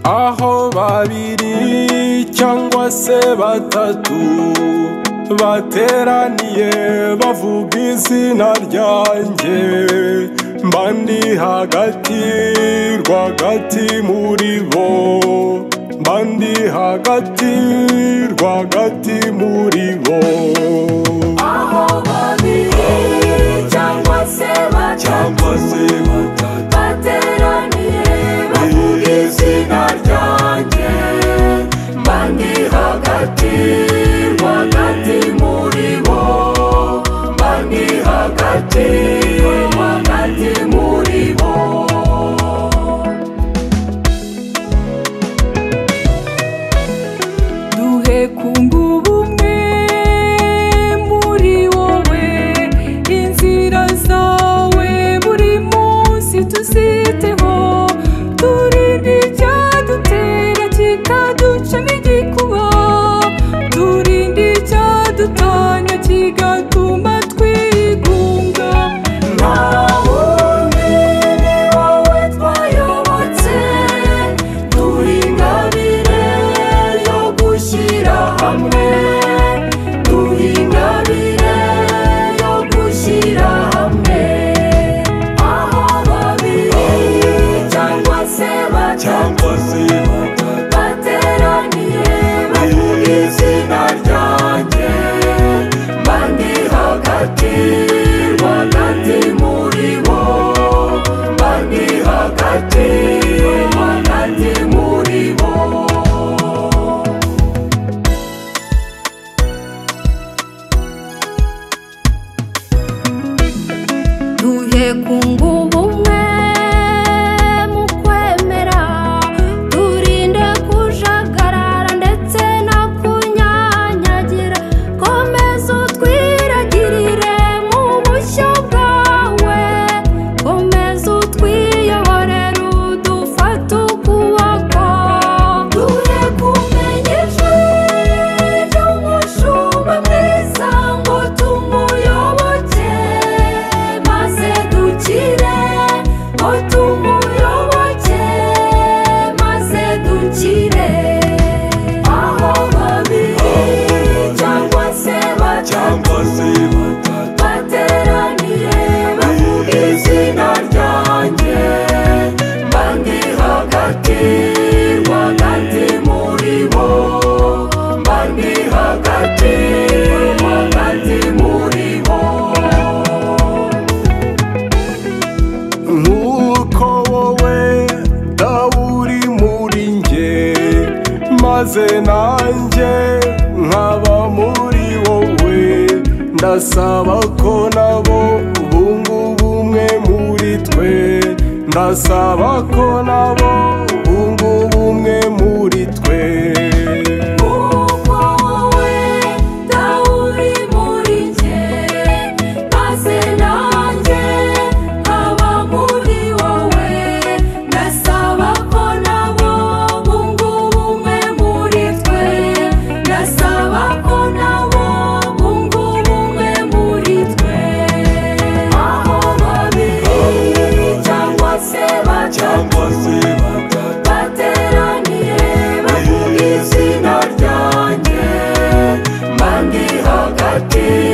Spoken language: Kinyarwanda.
aho babiri cyangwa se batatu bateraniye bavuga izina ryanjye mba ndi hagati rwagati muri bo mba ndi hagati rwagati muri bo aho babiri cyangwa se batatu cyangwa se batatu bateraniye bavuga izina ryanjye mba ndi hagati rwagati muri bo mba ndi hagati rwagati muri bo duhe kumbu bumwe muri wowe inzira zawe buri munsi tuziteho turinde icyadutera kikaduca n'igikuba turinde icyadutanya kigatuma twigunga nta wundi ni wowe twayobotse turi ingabire yo gushyira hamwe turi ingabire yo gushyira hamwe aho babiri cyangwa se batatu cyangwa se batatu bateraniye bavuga izina ryanjye mba ndi hagati rwagati muri bo mba ndi hagati rwagati muri bo duhe ku ngubu umwe mu kwemera turinde kujagarara ndetse no kunyanyagira komeza utwiragirire mu bushyo bwawe komeza utwiyoborere udufate ukuboko duhe kumenyesha ry'umushumba mwiza ngo tumuyoboke maze dukire ngo tumuyoboke maze dukire aho babiri cyangwa se batatu cyangwa se batatu bateraniye bavuga izina ryanjye mba ndi hagati rwagati muri bo mba ndi hagati rwagati muri bo nk'uko wowe dawe uri muri njye maze nanjye nkaba muri wowe ndasaba ko nabo bunga ubumwe muri twe ndasaba ko nabo bunga ubumwe muri twe Kuko wowe dawe uri muri njye maze nanjye nkaba muri wowe ndasaba ko nabo bunga ubumwe muri twe ndasaba ko nabo bunga ubumwe muri twe aho babiri cyangwa se batatu se batatu bateraniye bavuga izina ryanjye mba ndi hagati